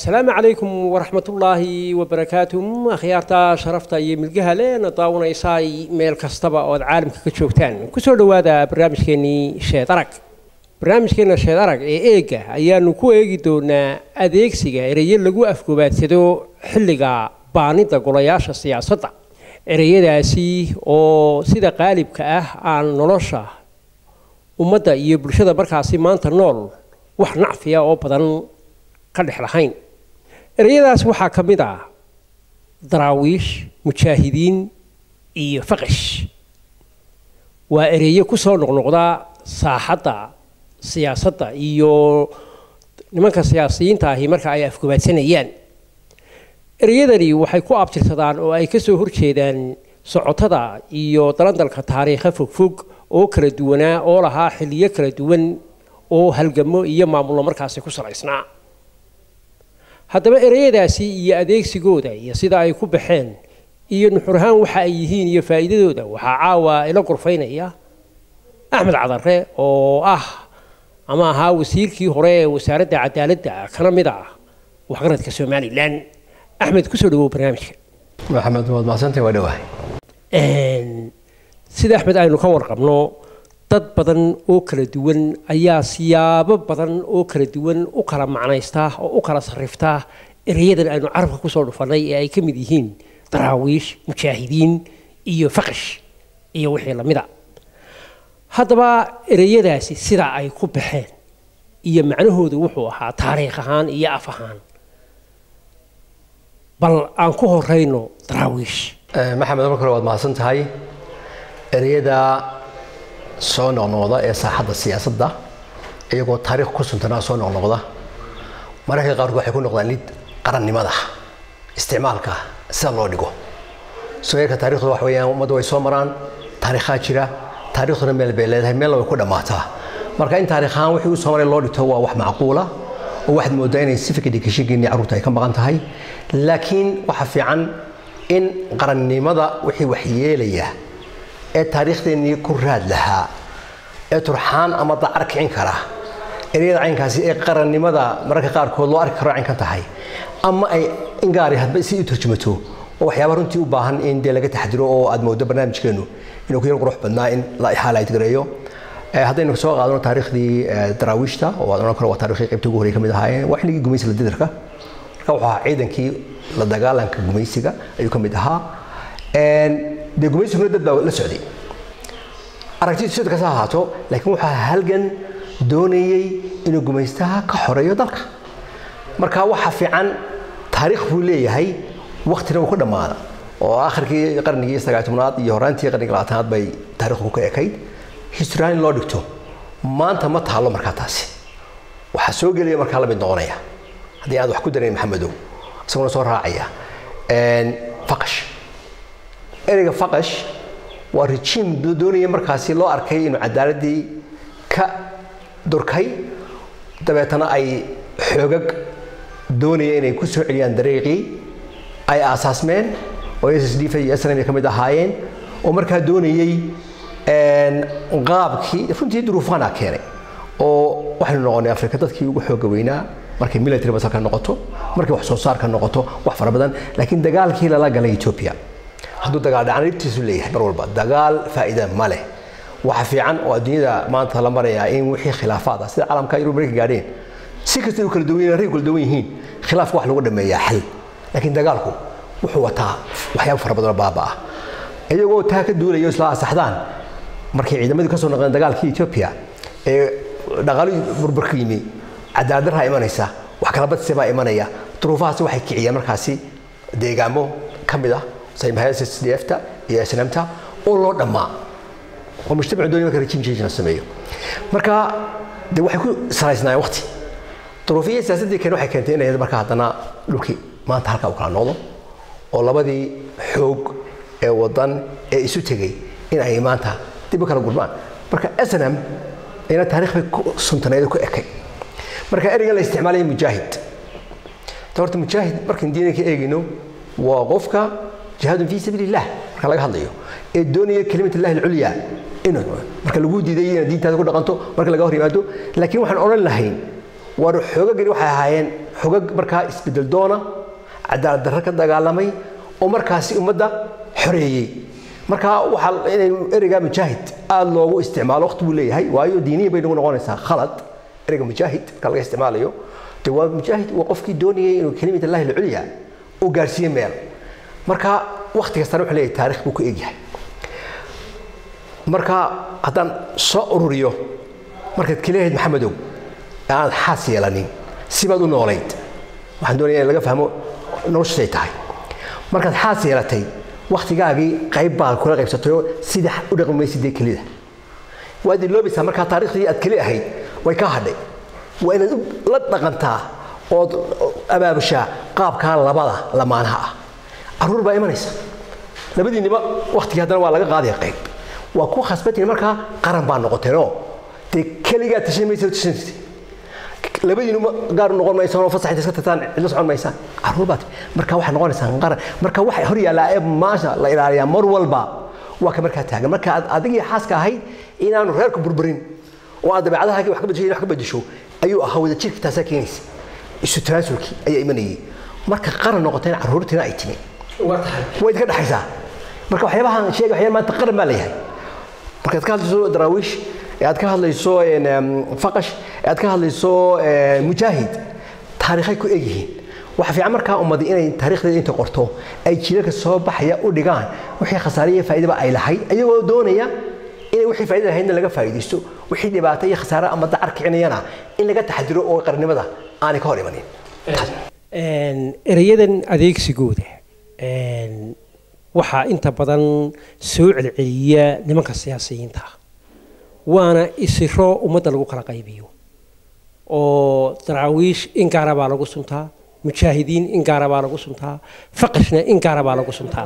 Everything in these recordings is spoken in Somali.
asalaamu calaykum waraxmatullaahi wabarakaatuh akhyaarta sharafta iyo milgaha leena daawanaysaay meel kastaba ood caalamka ka joogtaan kusoo dhowaada barnaamijkeenii sheed arag barnaamijkeena sheed arag ee eega ayaanu ku eegi doonaa adeegsiga ereyo lagu afgobaadsado xilliga baanida golayaasha siyaasadda ereyadaasi oo sida qaalibka ah aan nolosha ummadda iyo bulshada markaasi maanta nool wax nacfiya oo badan ka dhex lahayn ereyadaas waxaa ka mid ah daraawiish mujaahidiin iyo faqish waa ereyo kusoo noqnoqda saaxadda siyaasadda iyo nimanka siyaasiyiinta ahi marka ay afgobaadsanayaan ereyadani waxay ku abtirsadaan oo ay kasoo horjeedaan socotada iyo dalandalka taariikha fogfog oo kala duwanaa oo lahaa xilliyo kala duwan oo halgamo iyo maamullo markaasi ku salaysnaa haddaba ereyadaasi iyo adeegsigooda iyo sida ay ku baxeen iyo nuxur ahaan waxa ay yihiin iyo faa'iidadooda waxaa caawa ila gurfaynaya axmed cadare oo ah ama ahaa wasiirkii hore ee wasaaradda cadaaladda kana mid ah waxgaradka somalilan axmed kusoo dhawow barnaamijka maxamed waad mahadsantahay waa dhawahay sida axmed aynu ka warqabno dad badan oo kala duwan ayaa siyaabo badan oo kala duwan u kala macnaystaa oo u kala sarriftaa ereyadan aynu carabka kusoo dhufannay ee ay ka mid yihiin daraawiish mujaahidiin iyo faqish iyo wixii lamida haddaba ereyadaasi sidaa ay ku baxeen iyo macnahoodu wuxuu ahaa taariikh ahaan iyo af ahaan bal aan ku horeyno daraawiish maxamed marka hore waad mahadsan tahay ereyada soo noqnoqda ee saaxadda siyaasadda iyagoo taariikh ku suntanaa soo noqnoqda mararka qaarkood waxay ku noqdaan lid qarannimada isticmaalka sida loo dhigo sooyarka taarikhdu wax weeyaan ummadda way soo maraan taariikhaa jira taarikhduna meel bay leedahay meelna way ku dhammaataa marka in taarikh ahaan wixii u soo maray loo dhigto waa wax macquula oo waxaad moodaa inay civic educationkeennii carruurta ay ka maqan tahay laakiin waxa fiican in qarannimada wixii waxyeelaya ee taariikhdeenii ku raad lahaa ee turxaan ama dacar kicin kara ereyada caynkaasi ee qarannimada mararka qaarkood loo arki karo caynkan tahay ama ay ingaari hadba si u turjumato oo waxyaaba runtii u baahan in dee laga taxdiro oo aad moodo barnaamijkeenu inuu ku yar qurux badnaa in la highlight gareeyo haddaynu soo qaadano taariikhdii daraawiishta oo aad odhan karo waa taariikhdii qaybta ugu horey ka mid ahaayeen waa xilligii gumaysiga didarka marka wuxuu ahaa ciidankii la dagaalanka gumaysiga ayuu ka mid ahaa dee gumaysiguna dad baa la socday aragtidu sida kasta ahaato laakiin waxaa halgan doonayey inuu gumaystaha ka xoreeyo dalka marka waxa fiican taariikh buu leeyahay waktina uu ku dhammaada oo akhirkii qarnigii sagaal tobnaad iyo horaantii qarnigii labaatanaad bay taariikhdu ka ekayd historyaan in loo dhigto maanta ma taalo markaa taasi waxaa soo gelaya markaa la mid noqonaya haddii aad wax ku darayn maxamedow isaguna soo raacaya faqash ereyga faqash waa rejiim doonaya markaasi loo arkay inuu cadaaladii ka durkay dabeetana ay xoogag doonaya inay ku soo celiyaan dariiqii ay aasaasmeen oo s d iyo snm ka mid ahaayeen oo markaa doonayey qaabkii runtii duruufaana keenay oo waxaynu noqonay afrika dadkii ugu xooga weynaa markay military basalka noqoto markay wax soo saarka noqoto wax fara badan laakiin dagaalkii lala galay ethiopia hadduu dagaal dhacan dhibtiisu leeyahay mar walba dagaal faa'iida ma leh waxa fiican oo adduunyada maanta la marayaa in wixii khilaafaad ah sida caalamka yurub markay gaadheen si kasta u kala duwan yihiin rag kala duwan yihiin khilaafka wax lagu dhameeyaa xal laakiin dagaalku wuxuu wataa waxyaabo fara badan oo baaba ah iyagoo taa ka duulayo isla asaxdaan markay ciidamadii ka soo noqdeen dagaalkii ethiopia ee dhaqaalihii burburka yimi cadaalad darraa imanaysa wax kala badsi baa imanaya duruufahaasi waxay kiciyeen markaasi deegaamo ka mid ah saymahayaas s d f-ta iyo snmta oo loo dhammaa oo mujtamacu doonaya marka regime change la sameeyo marka de waxay ku salaysnaayeen waqti duruufiyada siyaasaddii keen waxay keentay inay marka haddana dhulkii maanta halkaa u kala noqdo oo labadii xoog ee wadan ee isu tegey in ay maanta dib u kala gurmaan marka snm ayna taarikh bay ku suntaneed ku ekay marka ereygan la isticmaalaya mujaahid ta horta mujaahid markaan diina ka eegayno waa qofka jihaadun fii sabiili illah marka laga hadlayo ee doonaya kelimat illahi alculya inuu marka lagu diiday inaad diintaada ku dhaqanto marka laga hor yimaado laakiin waxaan odhan lahayn war xoogagani waxay ahaayeen xogag markaa isbedel doona cadaalad darro ka dagaalamay oo markaasi ummadda xoreeyey marka waxaa inay ereyga mujaahid aada loogu isticmaalo waqti buu leeyahay waayo diiniya bay nagu noqonaysaa khalad ereyga mujaahid marka laga isticmaalayo de waa mujaahid waa qofkii doonayay inuu kelimad allahi alculya uu gaarsiiye meel marka waqti kastana wuxuu leeyahay taarikh buu ku egyahay marka haddaan soo ururiyo markaad kaleeyahayd maxamedow ee aanad xaas yeelanin sibaad u noolayd waxaan doonaya in laga fahmo noloshay tahay markaad xaas yeelatay waktigaagii qayb baad kula qaybsatay oo sida u dhaqmi maysid dee kelida waad iloobaysaa markaa taariikhdii aad keli ahayd way ka hadhay waa inaad la dhaqantaa ood abaabushaa qaabkaa labada lamaanaha ah caruur baa imanaysa labadiinniba waktigii haddana waa laga qaadaya qayb waa ku khasbatiin markaa qaran baa noqoteenoo dee keligaa tashan maysa tashanaysa labadiinuma gaar noqon maysaan oo fasax iska tagtaan cidla socon maysaan caruur baad marka waxay noqonaysaan qaran marka waxa hor yaallaa ee maasha la ilaaliyaa mar walba waa ka markaa taagan marka aad adigii xaaska ahayd inaanu reerku burburin oo aad dabeecadaha wax ka bedesho wax ka bedesho ayuu ahaa wada jirka taasaa keenaysa isu tanaasulkii ayaa imanayay marka qaran noqoteen caruurtiina ay timi way idinka dhexaysaa marka waxyaabahan sheega waxyaaba maanta qaran baa leeyahay markaad ka hadlayso daraawiish ee aad ka hadlayso faqash ee aad ka hadlayso mujaahid taariikhay ku egyihiin waxa fiican markaa ummadi inay taariikhdeeda inta qorto ay jilalka soo baxaya u dhigaan wixii khasaare iyo faa'iidaba ay lahayd ayagoo doonaya inay wixii faa'iida lahaydna laga faa'iidaysto wixii dhibaato iyo khasaare ama dacar kicinayana in laga taxadiro oo qarnimada aanay ka hor imanin erayadan adeegsigooda waxaa inta badan soo celceliya nimanka siyaasiyiinta waana isiro ummadda lagu kala qaybiyo oo daraawiish in gaara baa lagu suntaa mujaahidiin in gaara baa lagu suntaa faqashna in gaara baa lagu suntaa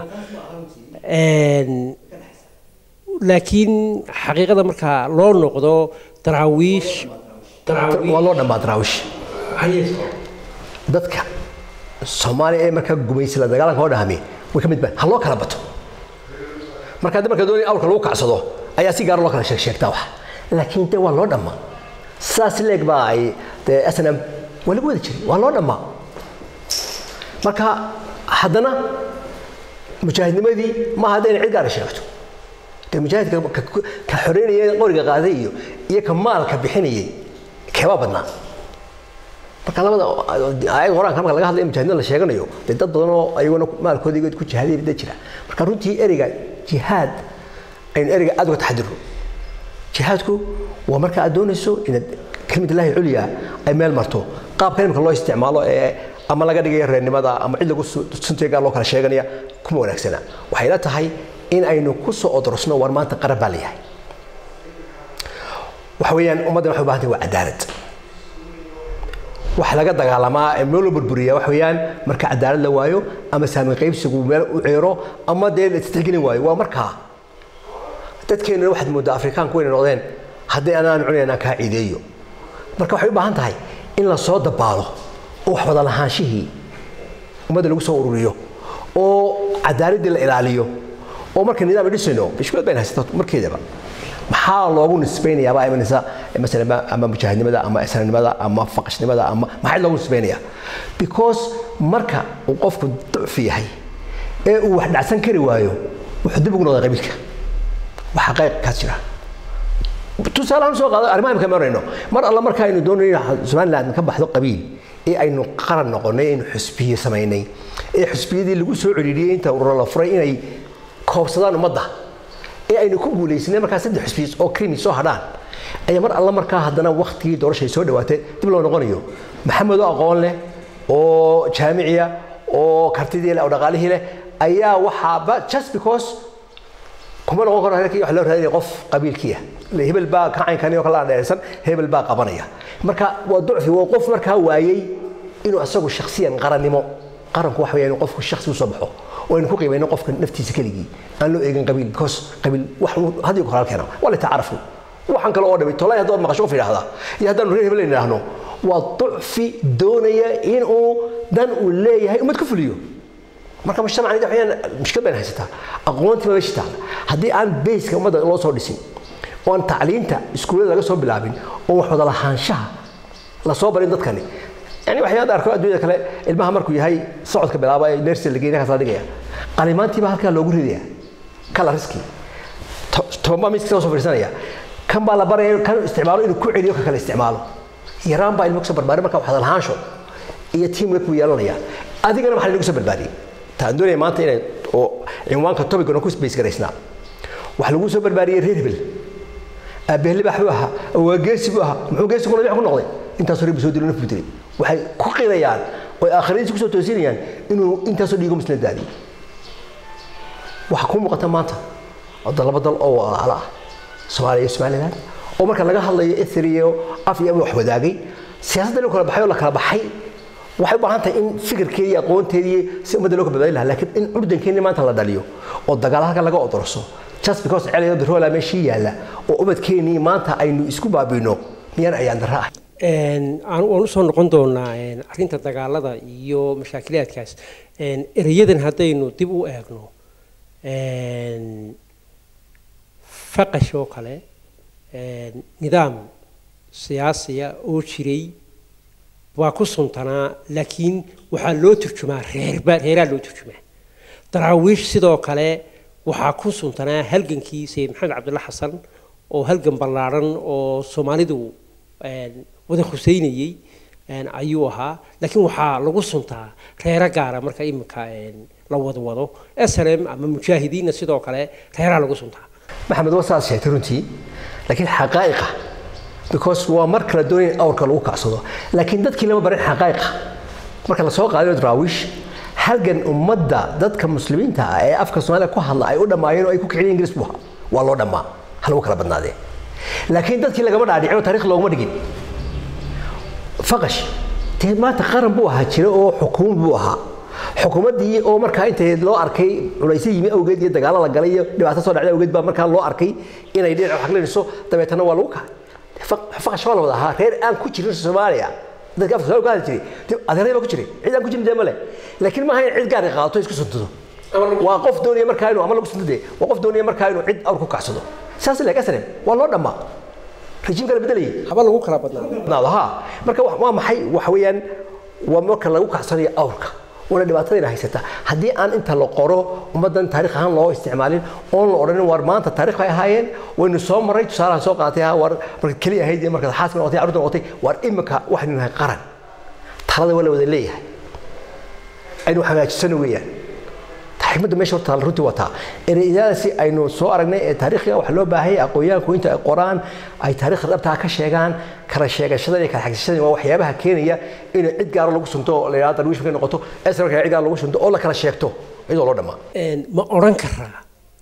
laakiin xaqiiqada markaa loo noqdo daraawiish waa loo dhanbaa daraawiish dadka soomaaliya ee markaa gumaysi la dagaalanka oo dhahmi way ka mid baan ha loo kala bato marka hadda marka doonaya awrka lagu kacsado ayaa si gaar loo kala sheeg sheegtaa wax laakiin de waa loo dhammaa saas leeg baa ay dee snm waa lagu wada jiray waa loo dhammaa marka haddana mujaahidnimadii maaha hadda inay cid gaara sheegto dee mujaahidka ka xoreynaya qoriga qaaday iyo iyo ka maalka bixinayay keebaa badnaa marka labada ayag quraanka marka laga hadlayo mujaahidnimada la sheeganayo dee dad badan oo ayaguna maalkooda ku jihaadaya dad jira marka runtii ereyga jihaad aynu ereyga aad uga taxadiro jihaadku waa marka aad doonayso inaad kelimad illaahi culya ay meel marto qaabka imika loo isticmaalo ee ama laga dhigaya reernimada ama cid lagu suntiga gaar loo kala sheeganaya kuma wanaagsana waxay la tahay in aynu ku soo odorosno war maanta qaran baa leeyahay waxa weeyaan ummaddan waxay u baahan tahay waa cadaalad wax laga dagaalamaa ee meel loo burburiya wax weeyaan marka cadaalad la waayo ama saamin qaybsigu meel u ceero ama dee la istixgelin waayo waa markaa dadkeennuna waxaad mooddaa afrikaanku inay noqdeen haddii anaan cunayn aan kaa ciideeyo marka waxay u baahan tahay in la soo dabaalo oo wax wada lahaanshihii ummadda lagu soo ururiyo oo cadaaladdii la ilaaliyo oo marka nidaam dhisayno bishkulad bayn haysata markeedaba maxaa loogu nisbaynayaabaa imanaysa masalan ama mujaahidnimada ama islanimada ama faqashnimada ama maxay loogu nisbaynayaa because marka uu qofku ducfi yahay ee uu wax dhacsan kari waayo wuxuu dib ugu noqdaa qabiilka waxa qayqkaas jira tusaale aan soo qaado arrimaha imika marayno mar alla marka aynu doonayno somaliland ka baxdo qabiil ee aynu qaran noqonay aynu xusbiye samaynay ee xusbiyadii lagu soo celiliyey inta ururo la furay inay koobsadaan ummadda ee aynu ku guulaysanay markaa saddex xusbiye oo krimi soo hadhaan ayaa mar alla markaa haddana waktigii doorashay soo dhawaatay dib loo noqonayo maxamed oo aqoon leh oo jaamiciya oo kartidii leh oo dhaqaalihii leh ayaa waxaaba just because kuma noqon karo halkii wax loo raadinaya qof qabiilkiiah hebel baa kacaynkan oo kala dheeraysan hebel baa qabanaya marka waa ducfi waa qof markaa waayey inuu asagu shakhsiyan qarannimo qaranku waxa weeyaan qofku shakhsi u soo baxo oo aynu ku qiimayno qofka naftiisa keligii aan loo eegin qabiil because qabiil wax hadii ku halkeena waa la tacaarafu waxaan kale oo dhamay tolay haddaad maqasho qof yidhaahda iyo haddaanu reer hebel idhaahno waa ducfi doonaya inuu dan uu leeyahay ummad ku fuliyo marka mujtamacani waxayaan mushkil bayna haysataa aqoontii ma meesha taala haddii aan bayska ummadda loo soo dhisin oo aan tacliinta iskuullada laga soo bilaabin oo wax wada lahaanshaha la soo barin dadkani yani waxyaada arko adduunyada kale ilmaha markuu yahay socodka bilaaba ee nersi la geynaya kasaa dhigaya qalimaantiiba halkaa loogu ridaya kala riski tobanbaa miiska soo fadhiisanaya kan baa la baraya kan isticmaalo inuu ku celiyo ka kale isticmaalo yaraan baa ilmo kusoo barbaaray marka waxaad lahaansho iyo teamwork buu yeelanaya adigana maxaa lagu soo barbaariyey taan doonaya maanta inay oo cinwaanka tobigana ku space garaysnaa waxaa lagu soo barbaariyey reer hebel aabbehle baax buu ahaa waa geesi buu ahaa muxuu geesi kuna ku noqday intaasoo reer buu soo dilo naf buu dilay waxay ku qirayaan oo aakhiradiisa kusoo toosinayaan inuu intaasoo dhiigo muslim daadiyey waxaa kuu muuqata maanta wadda laba dal oo walaala ah soomaaliya iyo somaliland oo marka laga hadlayo ethri iyo af iyo wax wadaagay siyaasadda loo kala baxay oo la kala baxay waxay u baahan tahay in fikirkeedii iyo aqoonteedii si ummadda loo badbaadin lahaa laakiin in curdankeeni maanta la dhaliyo oo dagaal halka laga odorso just because celiyo biroola meeshii yaalla oo ubadkeenii maanta aynu isku baabino miyaan ayaan darra ah waan usoo noqon doonaa arrinta dagaalada iyo mashaakilaadkaas ereyadan haddaynu dib u eegno faqash oo kale nidaam siyaasiya oo jiray waa ku suntanaa laakiin waxaa loo turjumaa reerba reeraa loo turjumaa daraawiish sidoo kale waxaa ku suntanaa halgankii sayid maxamed cabdulla xasan oo halgan ballaadhan oo soomaalidu wada huseynayey ayuu ahaa laakiin waxaa lagu suntaa reero gaara marka iminka la wada wado slm ama mujaahidiinna sidoo kale reeraa lagu suntaa maxamed waa saas sheegtay runtii laakiin xaqaa'iqa because waa mar kala doonaya in awrka lagu kacsado laakiin dadkii lama barin xaqaa'iqa marka la soo qaadayo daraawiish halgan ummadda dadka muslimiinta ah ee afka soomaaliya ku hadla ay u dhammaayeen oo ay ku kiciyeen ingiriis buu ahaa waa loo dhammaa ha lagu kala badnaadee laakiin dadkii lagama dhaadhicin oo taariikh looguma dhigin faqash dee maanta qaran buu ahaa jira oo xukuumad buu ahaa xukuumaddii oo markaa intay loo arkay culaysyo yimi awgeed iyo dagaalo la galay iyo dhibaato soo dhacday awgeed baa markaa loo arkay inay dhinac xaqlinayso dabeetana waa lagu kacay faqash waa la wada ahaa reer aan ku jirin soomaaliya dadka afka soomaaliya ku hadli jiray adeeray baa ku jiray cid aan ku jirin dee male laakiin maaha in cid gaar qaadato isku suntado waa qof doonaya markaa inuu ama lagu suntade waa qof doonaya markaa inuu cid awr ku kacsado saas leeg asrem waa loo dhammaa rejiimka la bedelayay haba lagu kala badnaado badnaado ha marka waa maxay waxa weeyaan waa marka lagu kacsanayo awrka una dhibaatadayna haysata haddii aan inta la qoro ummaddan taarikh ahaan loo isticmaalin oon la odhanin war maanta taarikh bay ahaayeen waynu soo marray tusaalahan soo qaatay ha war marka keliya ahayd iyo markaad xaaska noqotay carruurta noqotay war imika waxaynu nahay qaran talada waa la wada leeyahay aynu hagaajisano weeyaan xikmadda meesha horta runtii wataa ereyadaasi aynu soo aragnay ee taariikhga waxaa loo baahaya aqoonyahanku inta ay qoraan ay taariikhda dhabtaa ka sheegaan kala sheegashada iyo kala xagsashada waa waxyaabaha keenaya in cid gaaro lagu sunto oo la yidhahdo darwiish markay noqoto esra cid gaaro lagu sunto oo la kala sheegto iyadoo loo dhammaa ma odhan karaa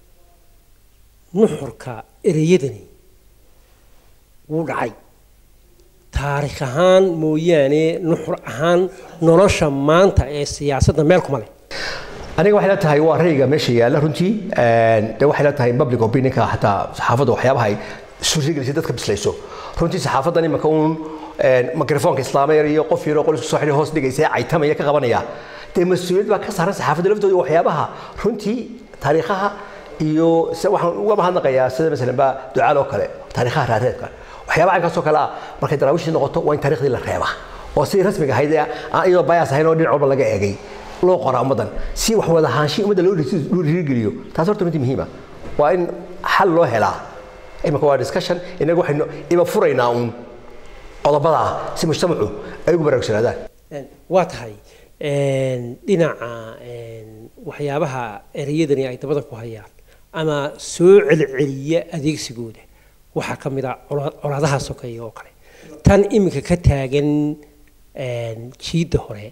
nuxurka ereyadani wuu dhacay taarikh ahaan mooyaane nuxur ahaan nolosha maanta ee siyaasadda meel kuma leh aniga waxay la tahay waa rayga meesha yaalla runtii de waxay la tahay public opinionka xataa saxaafadda waxyaabaha ay suurtagelisay dadka bislayso runtii saxaafaddan imika uun mikrofoonka islaameer iyo qof yaroo qol isku soo xidhay hoos dhigaysa caytamaya ka qabanaya dee mas-uuliyad baa ka saaran saxaafadda laftooda waxyaabaha runtii taariikhaha iyo waxaan uga mahadnaqayaa sida masalan ba ducaal oo kale taariikhaha raareedka waxyaabaha caynkaasoo kale ah markay daraawiishii noqoto waa in taariikhdii la reeba oo sidii rasmiga ahayd aan iyadoo bayaas ahayn oo dhinac walba laga eegay loo qoraa ummaddan si wax wada ahaanshihi ummadda loo dhiirigeliyo taas horta mid muhiima waa in xal loo helaa imika waa discussion inaga waxaynu iba furaynaa uun qodobada ah si mujtamacu ay ugu baraarugsanaadaan waa tahay dhinaca waxyaabaha ereyadani ay dabada ku hayaan ama soo celceliya adeegsigooda waxaa ka mid a colaadaha sokeeye oo kale tan iminka ka taagan jiidda hore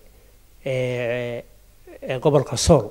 gobolka sool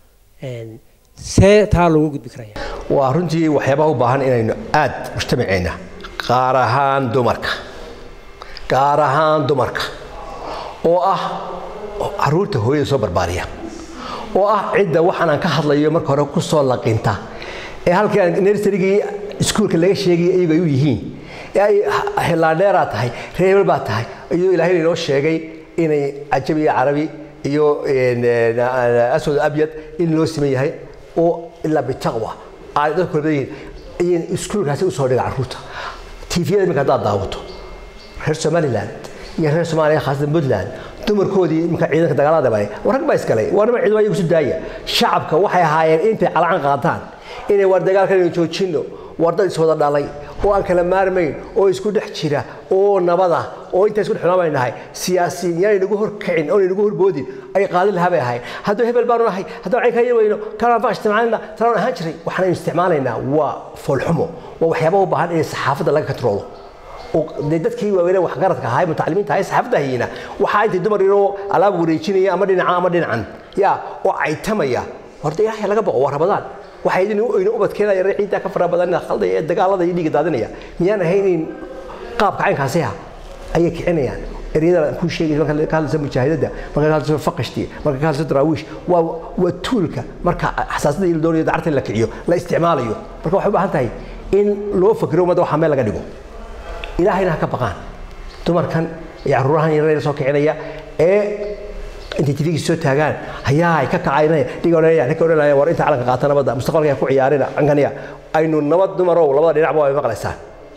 see taa loogu gudbi karaya waa runtii waxyaabaha u baahan inaynu aad mujtamaceenna gaar ahaan dumarka gaar ahaan dumarka oo ah caruurta hooyada soo barbaariya oo ah cidda waxaan aan ka hadlayo marka hore ku soo laqinta ee halkii aan nersarigii iskuulka laga sheegaya iyagu ay u yihiin ee ay hellaandheeraa tahay reebel baa tahay iyadoo ilaahay inoo sheegay inay cajabi iyo carabi iyo aswad abyad in loo siman yahay oo ilaa bitaqwa ay dadku kala badan yihiin ayay iskuulkaasi usoo dhiga carruurta tiifiyada iminka haddaad daawato reer somaliland iyo reer soomaaliya khaasatan puntland dumarkoodii imika ciidanka dagaalada bay war rag baa isgalay waa nima ciidan ayagu isu daaya shacabka waxay ahaayeen intay calacan qaataan inay war dagaalkan aynu joojinno war dad iswada dhalay oo aan kala maarmayn oo isku dhex jira oo nabad ah oo intaa isku dhex xumaan nahay siyaasiyiin yaanay nagu horkicin oonay nagu horboodin ay qaadin lahaa bay ahayd hadduu hebel baanu nahay hadduu cayn ka weyno kalaan baa isticmaalina talaan ahaan jiray waxaan isticmaalaynaa waa foolxumo waa waxyaaba u baahan in saxaafadda laga katroolo dee dadkii waaweynee waxgaradka ahaa mutacalimiinta ahaa saxaafadda hayina waxaa intay dumar yaroo alaab wareejinaya ama dhinaca ama dhinacan ya oo caytamaya horta ilaahay laga boqo waa rabadaan waxay idin oyna ubadkeena yar ciidda ka fara badan khaldaya ee dagaalada iyo dhiiga daadinaya miyaan ahayn in qaabka caynkaasi ah ayay kicinayaan eryada ku sheegay marka ka hadlaysa mujaahidada marka ka hadlaysa faqashti marka ka hadlaysa daraawiish waa waa tuulka marka xasaasada iyo doonaya dacarta la kiciyo la isticmaalayo marka waxay u baahan tahay in loo fakiro ummadda waxaa meel laga dhigo ilaahayna ha ka baqaan dumarkan iyo caruurahan yareer soo kicinaya ee intay tvgii soo taagaan hayaa ka kacaynaya dhiga odhanaya ninka odhanaya war inta calanka qaata nabadda mustaqbalka ku ciyaarina cankaniya aynu nabad dumarow labada dhinacba way maqlaysaan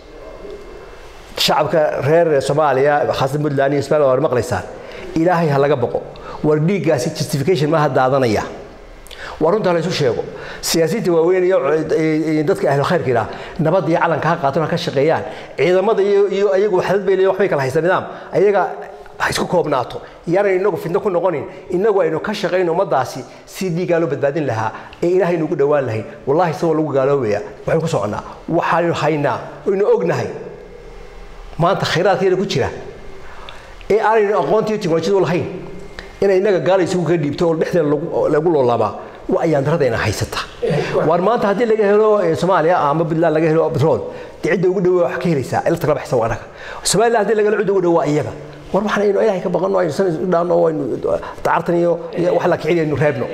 shacabka reer soomaaliya khaasatan puntland iyo ismail waa maqlaysaan ilaahay ha laga boqo war dhiiggaasi justification maaha daadanaya waa runta la isu sheego siyaasiyiinta waaweyn iyo dadka ahlu khayrka yidhaha nabadda iyo calanka ha qaataan ha ka shaqeeyaan ciidamada iyo iyo ayagu waxdad bay leeyihin waxbay kala haysta nidaam ayaga ha isku koobnaato yaanay inagu fitno ku noqonin inagu aynu ka shaqayn ummaddaasi si dhiiggaa loo badbaadin lahaa ee ilaahay nugu dhowaan lahayn wallahi isagoo lagu gaaloobaya waxaynu ku soconnaa waxaanu haynaa oynu ognahay maanta khayraadkeena ku jira ee aanaynu aqoontiiyo tiknolojiyadu lahayn inay innaga gaala isugu ka dhiibto oo dhexdeena lagu loolaabaa waa ayaan daradayna haysata waar maanta haddii laga helo soomaaliya ama puntland laga helo petrol dee cidda ugu dhowe wax ka helaysaa ilta kala baxsan waa annaga somaliland haddii laga helo cidda ugu dhowe waa iyaga war waxaan aynu ilaahay ka baqanno aynu san isu dhaanno aynu dacartan iyo wax la kicin aynu reebno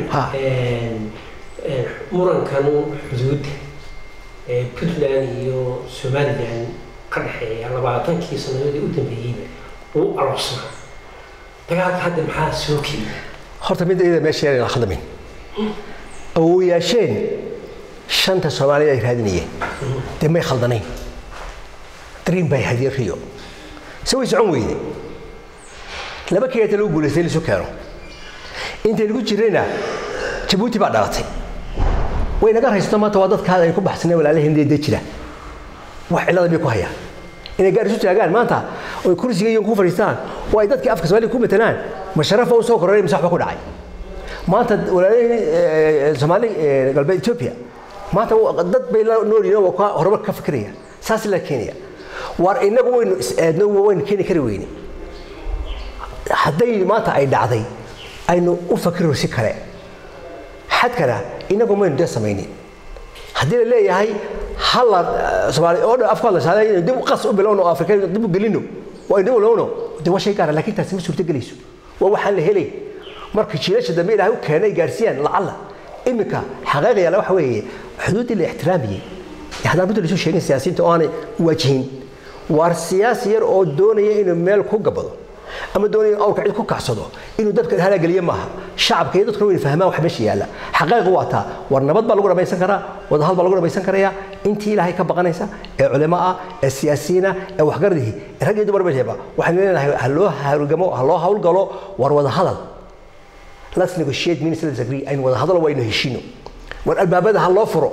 murankan xuduudda ee puntland iyo somaliland ka dhexeeya labaatankii sannadoodii u dambeeyeyba uu aloosnaa dagaalka hadda maxaa soo keenay horta mid iyada meesha yar la khadamin awowayaasheen shanta soomaalida ay raadinayeen dee may khaldanayn dream bay hadiyeen riyo se way socon weyde laba keeta lagu guulaystay in isu keeno intay lagu jirayna jabuuti baa dhalatay way naga haysato maanta waa dadka aynu ku baxsanay walaalaheen dee jira wax cillada bay ku hayaan inay gaar isu taagaan maanta oy kursiga iyo ku fadhiistaan oo ay dadkii afka soomaaliya ku matalaan ma sharafa u soo korray mise waxba ku dhacay maanta walaalaheen soomaali galbeed ethiopia maanta dad bay la nool yihiin oo horumar ka fikiraya saas la keenaya waar inagu waynu is-aadno waynu keeni kari weyne hadday maanta ay dhacday aynu u fakiro si kale xadkana inagu maynu dee samaynin haddii la leeyahay hala soomaali oo dhan afka la shaaday inaynu dib qas u bilowno oo afrika dib u gelino oo aynu dib u lowno dee waa shay gaara laakiin taasi ma suurto gelayso waa waxaan la helay marka jiilasha dambe ilaahay u keenay gaarsiiyaan lacalla iminka xaqaaqa yaala waxa weeye xuduuddii la ixtiraamiyey haddaan runta laisu sheegin siyaasiyiinta oo aanay waajihin waar siyaasi yar oo doonaya inuu meel ku gabado ama doonaya inuu awrka cid ku kacsado inuu dadka halaageliye maaha shacabka iyo dadkuna wayna fahmaan wax meesha yaalla xaqaaqa waa taa war nabad baa lagu dhamaysan karaa wadahal baa lagu dhamaysan karayaa intii ilaahay ka baqanaysa ee culimo ah ee siyaasiyiina ee waxgaradihi ee rag iyo dumar meeshaba waxaynu leenahay ha loo hawlgamo ha loo hawlgalo war wada hadal let's negotiate means let's agree aynu wada hadalo waynu heshiino war albaabada ha loo furo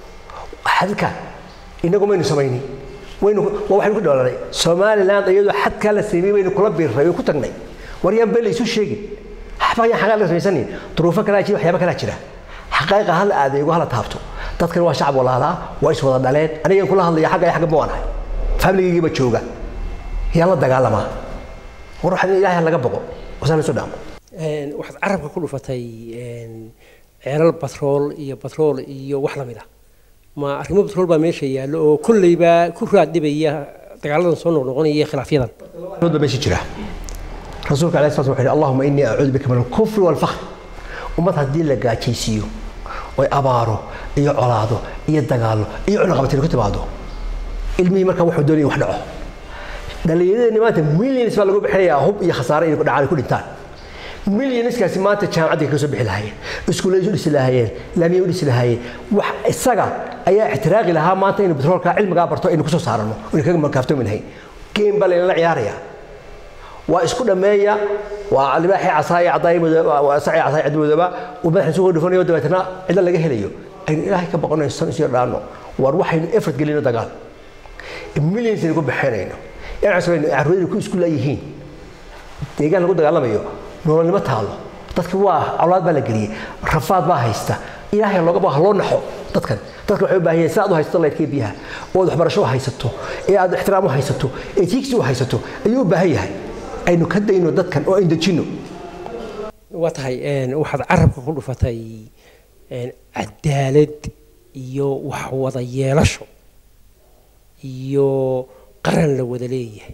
xadka inagu maynu samaynin waynu waa waxaynu ku dhoolanay somaliland iyadoo xadkaa la sameeyey baynu kula biirray way ku tagnay war yaan been laysu sheegin waxba yaan xaqaa la samaysanin duruufo kalaa jira waxyaaba kalaa jira xaqaaqa hala adeego hala taabto dadkan waa shacab walaalaa waa is wada dhaleen anigan kula hadlaya xagga iyo xagga ma waanahay familigaygiiba jooga yaan la dagaalamaa war waxaan ilaahay laga boqo wasaan isu dhaamo waxaad carabka ku dhufatay ceelal batrool iyo batrool iyo wax lamid ah ma arrimo batrool baa meesha yaallo oo kolleyba ku raadhibaya dagaaladan soo noqnoqonaya iyo khilaafyadan ba meesha jira rasuulka alayhi salatu wuxuu yidhi allahuma innii acuudu bika min alkufri waalfakr ummad haddii la gaajaysiiyo oy abaaro iyo colaado iyo dagaallo iyo cunaqabatin ku timaado ilmihii markaa wuxuu doonaya wax dhaco dhallinyaradeenni maanta millions baa lagu bixinayaa hub iyo khasaare inay dhacaan ay ku dhintaan millionskaasi maanta jaamacadda ka soo bixi lahaayeen iskuullay u dhisi lahaayeen laamiyay u dhisi lahaayeen wax isaga ayaa ixtiraaqi lahaa maanta inuu batroolka cilmigaa barto aynu kusoo saarano aynu kaga markaaftoomi lahayn game baa laynala ciyaarayaa waa isku dhammeeya waa libaaxii casaaya cadaayi madooba sacii casaaya cid madooba uu madaxa isugu dhufanayo dabeetana cidla laga helayo aynu ilaahay ka baqanayno san isu dhaano war waxaynu effort gelino dagaal millions aynu ku bixinayno inaan carruuraynu ku isku laayihiin deegaan lagu dagaalamayo nololnimo taalo dadki waa colaad baa la geliyey rafaad baa haysta ilaahay looga baa loo naxo dadkan dadka waxay u baahan yihiin sidaad u haysato laydkii biyaha oo aad waxbarasho u haysato ee aad ixtiraam u haysato ee tiigsi u haysato ayuu u baahan yahay aynu ka dayno dadkan oo aynu dejinno waa tahay waxaad carabka ku dhufatay cadaalad iyo wax wada yeelasho iyo qaran la wada leeyahay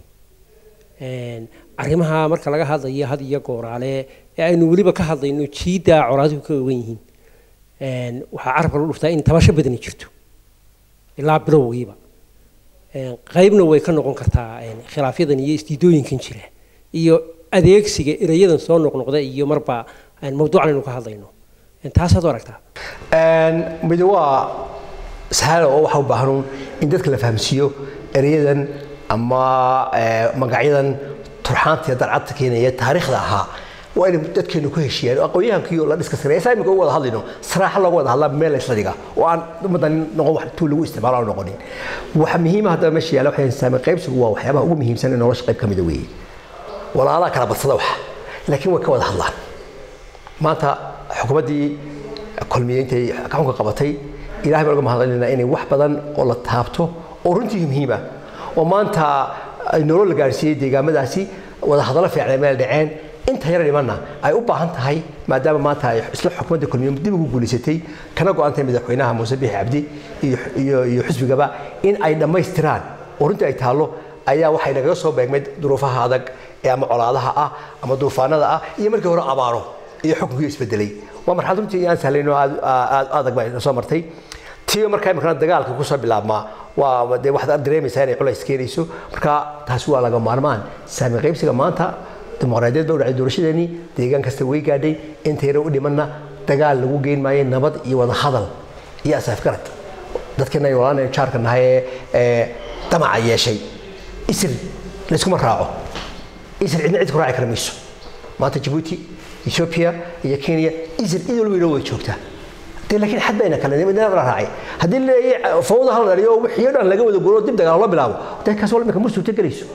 arrimaha marka laga hadlayo had iyo gooraale ee aynu weliba ka hadlayno jiiddaa colaaduhu ka ogan yihiin waxaa carabka lagu dhuftaa in tabasho badani jirto ilaa bilowgiiba qaybna way ka noqon kartaa khilaafyadan iyo isdiidooyinkan jira iyo adeegsiga erayadan soo noqnoqda iyo marba mawduucan aynu ka hadlayno taasaad u aragtaa mid waa sahalo oo waxa u baahan in dadka la fahamsiiyo erayadan ama magacyadan turxaantiiyo darcadta keenaya taariikhda ahaa waa inay dadkeenu ku heshiiyaan oo aqoonyahankii la dhiska sareeya saa imika ugu wada hadlayno saraaxa looga wada hadlaa meel laysla dhiga oo aan ummaddan noqon wax tuu lagu isticmaalo aan noqonin waxa muhiima haddaba meesha yaala waxay saamay qaybsigu waa waxyaabaha ugu muhiimsan ee nolosha qayb ka mida weeye walaalaha kala badsada waxa laakiin way ka wada hadlaan maanta xukuumaddii kulmiyeintay gacanka qabatay ilahay baan uga mahadcelinaa inay wax badan oo la taabto oo runtii muhiima oo maanta nolol la gaarsiiyey deegaamadaasi wada hadallo fiican meel dhaceen inta yar dhimanna ay u baahan tahay maadaama maanta ay isla xukuumadda kulmiye dib ugu guulaysatay kana go-antay madaxweynaha muuse biixi cabdi iyo xisbigaba in ay dhammaystiraan oo runtii ay taallo ayaa waxay nagaga soo beegmay duruufaha adag ee ama colaadaha ah ama duufaanada ah iyo markii hore abaaro iyo xukunkii isbedelay waa marxalad runtii aan sahlayn oo aad adag baa soo martay tiyo markaa imikana dagaalka kusoo bilaabmaa waa dee waxaad dareemaysaa inay culays keenayso marka taasi waa laga maarmaan saami qaybsiga maanta dimuqraadiyad baa u dhacday doorashadeenii deegaan kasta way gaadhay inta yara u dhimanna dagaal lagu geyn maayo nabad iyo wada hadal iyo asaafgarad dadkeena ay walaalna jaarka nahay ee damaca yeeshay isir layskuma raaco isir cidna cid ku raaci kara mayso maanta jabuuti ethiopia iyo kenya isir cid walba inoo way joogtaa dee laakiin xad bayna kale nimadna la raacay haddii leeyahay fawda hal dhaliyo wixii dhan laga wada guuro dib dagaal loo bilaabo dee kaas walba ma suurta gelayso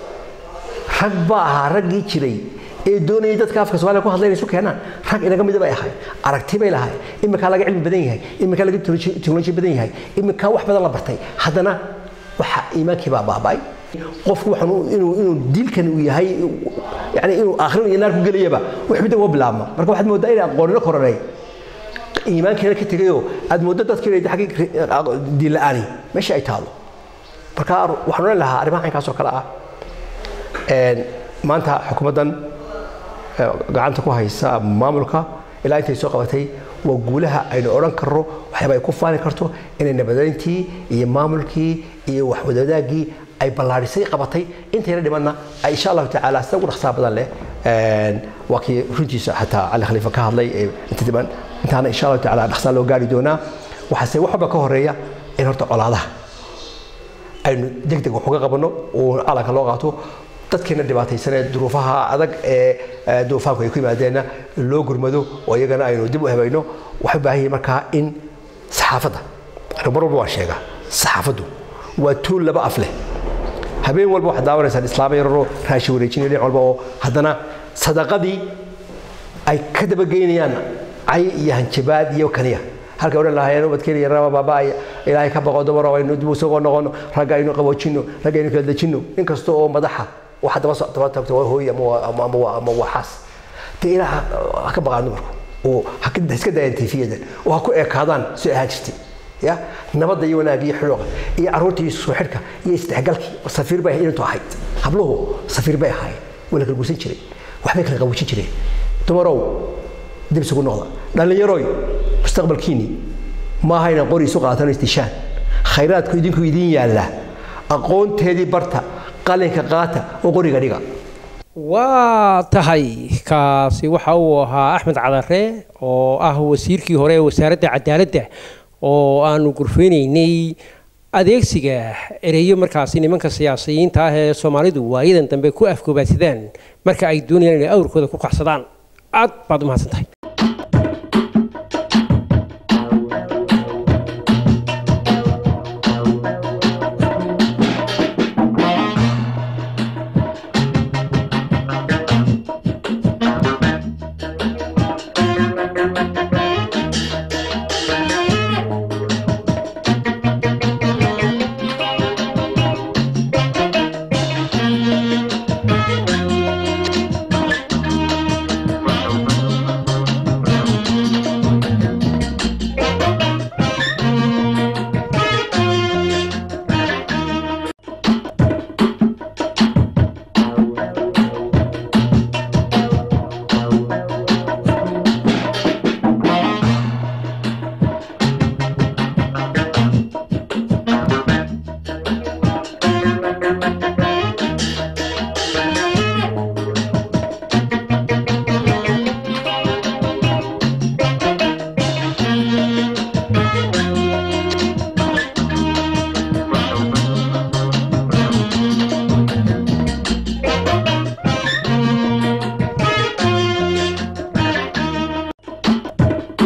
rag baa ahaa raggii jiray ee doonayay dadka afka soomaaliya ku hadlayna isu keenaan rag inaga mida bay ahay aragti bay lahay iminkaa laga cilmi badan yahay iminkaa laga teknoloji badan yahay iminkaa wax badan la bartay haddana waxa iimaankii baa baaba'ay qofku waxaan inuu inuu diilkan uu yahay yani inuu aakhirin iyo naar ku gelayaba wax midda uga bilaabma marka waxaad moodaa inay aqoonino koranay iimaankeena ka tegayoo aad mooddo dadka inay xaggii diin la'aani meesha ay taalo marka waxaan oran lahaa arrimaha caynkaas oo kale ah maanta xukuumaddan gacanta ku haysa maamulka ilaa intay soo qabatay waa guulaha aynu odhan karno waxyaaba ay ku faani karto inay nabadayntii iyo maamulkii iyo waxwadadaagii ay ballaadhisay qabatay intayna dhimanna ay insha allahu tacaala sida ugu dhaqsaha badan leh waa kii runtiisa xataa cali khaliifa ka hadlay inta dhiman intaana insha allahu tacaala dhaqsaa loo gaari doonaa waxaase wax walba ka horeeya in horta colaadaha aynu deg deg wax uga qabanno oo calanka loo qaato dadkeena dhibaataysan ee duruufaha adag ee duufaanku ay ku yimaadeenna loo gurmado oo iyagana aynu dib u habayno waxay u baahan yihiin markaa in saxaafadda anigu mar walba waan sheegaa saxaafaddu waa tuul laba af leh habeen walba waxaad daawanaysaan islaama yararoo raashi wareejinaya dhinac walba oo haddana sadaqadii ay ka dabageynayaan cay iyo hanjabaad iyo kaniya halka odhan lahaayeen ubadkeena yaraba baaba'aya ilaahay ka baqo dumaro aynu dib usoo noqono ragga aynu qaboojinno ragga aynu kala dejinno in kasta oo madaxa waxa daba daba tagto waa hooy ama ama waa xaas dee ilaaha ha ka baqaan dumarku oo ha iska daayaan tiifiyadan oo ha ku ekaadaan si ahaan jirtay ya nabadda iyo wanaagga iyo xidhooqa iyo carruurta iyo soo xidhka iyo isdhexgalkii safiir bay inantu ahayd habluhu safiir bay ahaayeen waa la kala guursan jiray waxbay kala qaboojin jireen dumarow dib isugu noqda dhallinyaroy mustaqbalkiinni maaha inaan qori isu qaatano istishaan khayraadku idinku idiin yaalla aqoonteedii barta qalinka qaata oo qoriga dhiga waa tahay kaasi waxa uu ahaa axmed cadare oo ah wasiirkii hore ee wasaaradda cadaaladda oo aanu gurfeynaynay adeegsiga ereyo markaasi nimanka siyaasiyiinta ah ee soomaalidu waayadan dambe ku afgoobaadsadaan marka ay doonayaan inay awrkooda ku qaxsadaan aad baad u mahadsan tahay